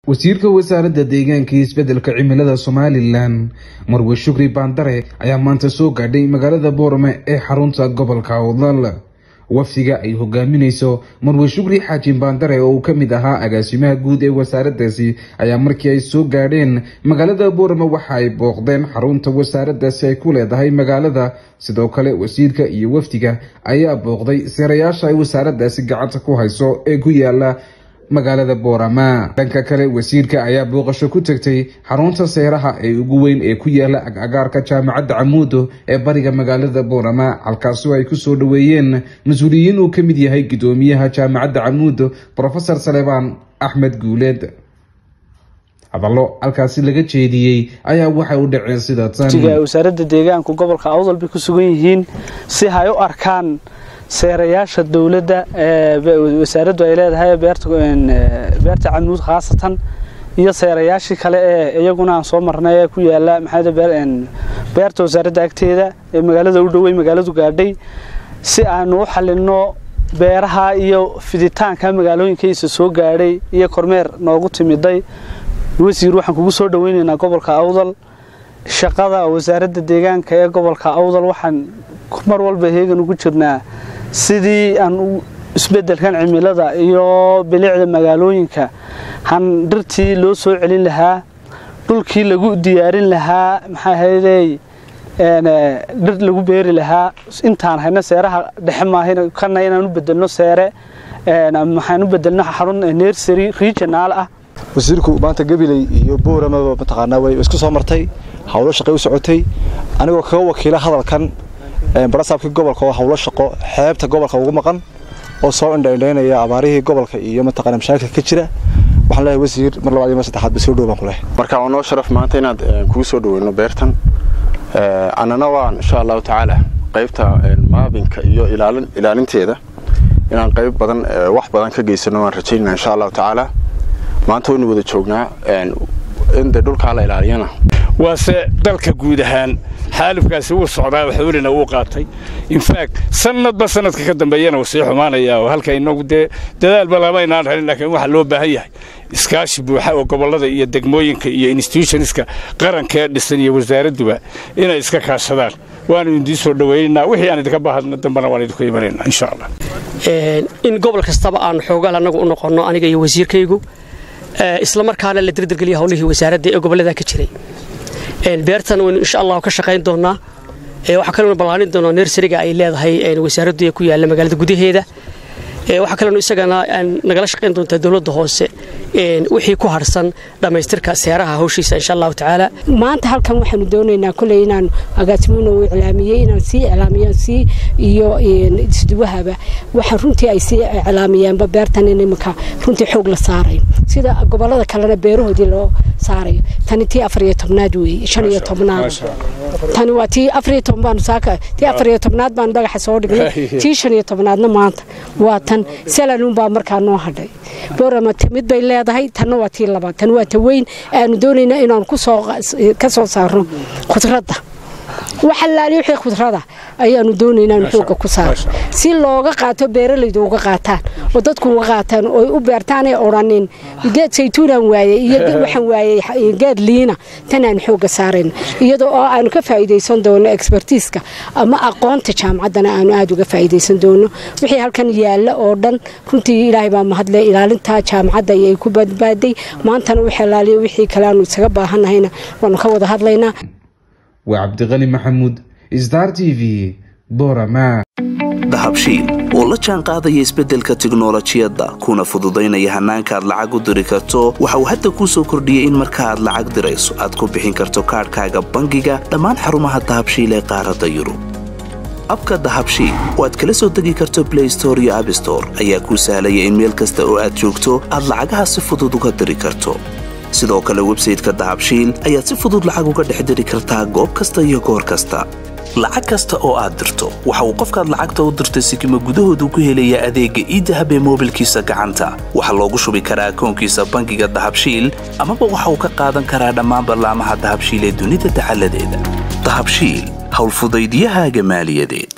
wasiirka wasaaradda deegaanka iyo isbeddelka cimilada somalilan marwe shukri baandare ayaa maanta soo gaadhay magaalada boorame ee xarunta gobolka awdal wafdiga ay hogaamineyso marwe shukri xaajin baandare oo uu ka mid ahaa agaasimaha guud ee wasaaraddaasi ayaa markii ay soo gaadheen magaalada boorame waxa ay booqdeen xarunta wasaaraddaasi ay ku leedahay magaalada sidoo kale wasiirka iyo wafdiga ayaa booqday seerayaasha ay wasaaraddaasi gacanta ku hayso ee ku yaala magaalada boorama dhanka kale wasiirka ayaa booqasho ku tegtay xarunta seeraha ee ugu weyn ee ku yaala agagaarka jaamacadda camuudo ee bariga magaalada boorama halkaasoo ay kusoo dhaweeyeen mas-uuliyiin uu ka mid yahay gudoomiyaha jaamacadda camuudo profesor salebaan axmed guuleed hadallo halkaasi laga jeediyey ayaa waxay u dhaceen sida tan wasaaradda deegaanku gobolka awdal bay ku sugan yihiin si hay u arkaan seerayaasha dowladda wasaaraddu ay leedahay beerta camuud khaasatan iyo seerayaashii kale ee iyaguna aan soo marnay ee ku yaala beerta wasaaradda agteeda ee magaalada u dhowey magaaladu gaadhay si aanu u xalinno beeraha iyo fiditaanka magaalooyinkiisa soo gaadhay iyo kormeer noogu timiday wasiir waxaan kugu soo dhaweynaynaa gobolka awdal shaqada wasaaradda deegaanka ee gobolka awdal waxaan mar walba heegan ugu jirnaa sidii aan isbedelkan cimilada iyo bilicda magaalooyinka han dhirtii loo soo celin lahaa dhulkii lagu diyaarin lahaa maxaa haydey dhir lagu beeri lahaa intaan hayno seeraha dhexe maahan kana inaan u bedelno seere waxaan u bedelno xarun nersary regionaal ah wasiirku maanta gabiley iyo booramaba mataqaanaa way isku soo martay howlo shaqay u socotay anigoo kaga wakiila hadalkan barasaabkii gobolka oo howlo shaqo xeebta gobolka ugu maqan oo soo indhaindhaynaya abaarihii gobolka iyo mataqaana mashaakilka ka jira waxaan leeyahay wasiir mar labaad iyo mar saddexaad ba soo dhow baan ku leehay marka waa noo sharaf maanta inaad kugu soo dhaweyno beertan annana waan insha allahu tacaala qaybta maabinka iyo ilaalinteeda inaan qayb badan wax badan ka geysano waan rajaynana insha allahu tacaala maanta waynu wada joognaa in dee dhulkaa la ilaaliyana waase dalka guud ahaan xaalifkaasi wuu socdaa xawlina wuu qaatay infact sanadba sanadka ka dambeeyana wuu sii xumaanaya oo halka inagu dee dadaalba lamaynaan helin laakiin waxaa loo baahan yahay iskaashi buuxa oo gobollada iyo degmooyinka iyo institutionska qaranka ee dhisan iyo wasaaradduba inay iska kaashadaan waanu idiin soo dhawaynaynaa wixii aan idinka baahadna dambana waan idinku imanaynaa insha allah in gobol kastaba aan xoogaal annagu u noqonno aniga iyo wasiirkaygu isla markaana la dirdirgeliya howlihii wasaaradda ee gobollada ka jiray beertan waynu insha allahu ka shaqayn doonaa waxaa kalenu ballaanin doonaa nersariga ay leedahay wasaaraddu ee ku yaalla magaalada gudaheeda waxaa kalenu isagana nagala shaqayn doontaa dowladda hoose wixii ku harsan dhammaystirka seeraha hawshiisa insha allahu tacaala maanta halkan waxaanu doonaynaa koley inaan agaasimuuna uu iclaamiyey inaan sii iclaamiyaan sii iyo isduwahaba waxa runtii ay sii iclaamiyeenba beertan in iminka runtii xoog la saarayo sida gobollada kalena beerahoodii loo saarayo tani tii afar iyo tobnaad weeye shan iyo tobnaad tani waa tii afar iyo toban baanu saaka tii afar iyo tobnaad baanu dhagaxa soo dhignay tii shan iyo tobnaadna maanta waa tan salaluun baa markaa noo hadhay boorama mid bay leedahay tanna waa tii labaad tan waa ta weyn aanu doonayna inaanu ka soo saarno khudradda waxalaali wixii khudrada ayaanu doonaynaa in xooga ku saaro si looga qaato beeralaydu uga qaataan oo dadku uga qaataan oo u beertaanay odhanin geed saytuunaan waayey iyo waxaan waayey geed liina tanaan xooga saarayno iyadoo oo aanu ka faa'iidaysan doono expertiiska ama aqoonta jaamacaddana aanu aada uga faa'iidaysan doono wixii halkan yaalla oo dhan runtii ilaahay baa mahadle ilaalinta jaamacadda ayay ku badbaaday maantana wixii laaliyo wixii kale aanu isaga baahannahayna waanu ka wada hadlaynaa waa cabdiqani maxamuud star t v borama dahabshiil oo la jaan qaadaya isbeddelka tiknolojiyadda kuna fududaynaya hannaanka aad lacag u diri karto waxa uu hadda kuu soo kordhiyey in marka aad lacag dirayso aad ku bixin karto kaadhkaaga bangiga dhammaan xarumaha dahabshiil ee qaaradda yurub abka dahabshiil oo aad kala soo degi karto blay store iyo abstore ayaa kuu sahlaya in meel kasta oo aad joogto aad lacagaha si fudud uga diri karto sidoo kale websayteka dahabshiil ayaad si fudud lacag uga dhex diri kartaa goob kasta iyo goor kasta lacag kasta oo aad dirto waxa uu qofkaad lacagta u dirtay sikima gudahoodu ku helayaa adeegga iidahab ee moobilkiisa gacanta waxaa loogu shubi karaa akoonkiisa bangiga dahabshiil amaba waxa uu ka qaadan karaa dhammaan ballaamaha dahabshiil ee dunida dacaladeeda dahabshiil howlfudaydyahaaga maaliyadeed